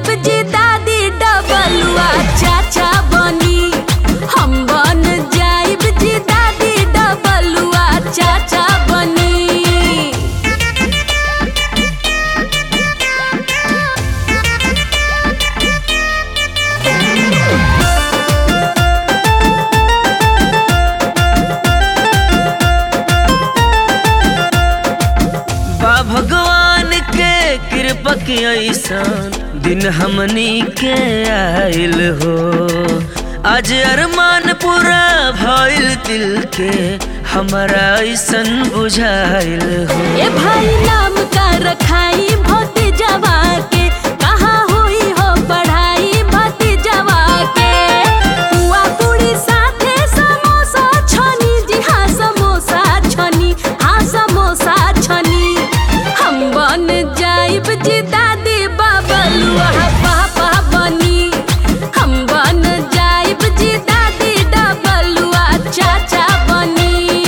जाइब जी दादी डबलुआ चाचा बनी हम बन जाइब जी दादी डबलुआ चाचा बनी बा भगवान के कृपा के ऐसन दिन हमनी के आइल हो आज अरमान पूरा भइल दिल के हमारा ऐसन बुझाइल हो ए भाई नाम का रखाई भतीजवा के कहाँ हुई हो पढ़ाई भतीजवा के पुआ पूरी साथे समोसा छनी जी हाँ समोसा छनी हाँ समोसा छनी हम बन जाइब जी दादी बाबलुआ पापा बनी हम बन जाइब जी दादी डबलुआ चाचा बनी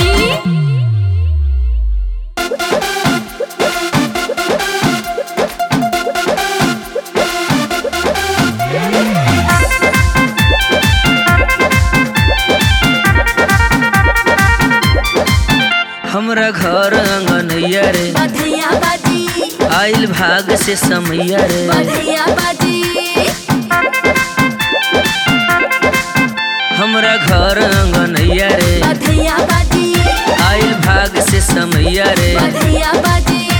हमरा घर अंगनैया रे बधैया बाजी आइल भाग से समैया रे बधैया बाजी हमरा घर अंगनैया रे बधैया बाजी आइल भाग से समैया रे बधैया बाजी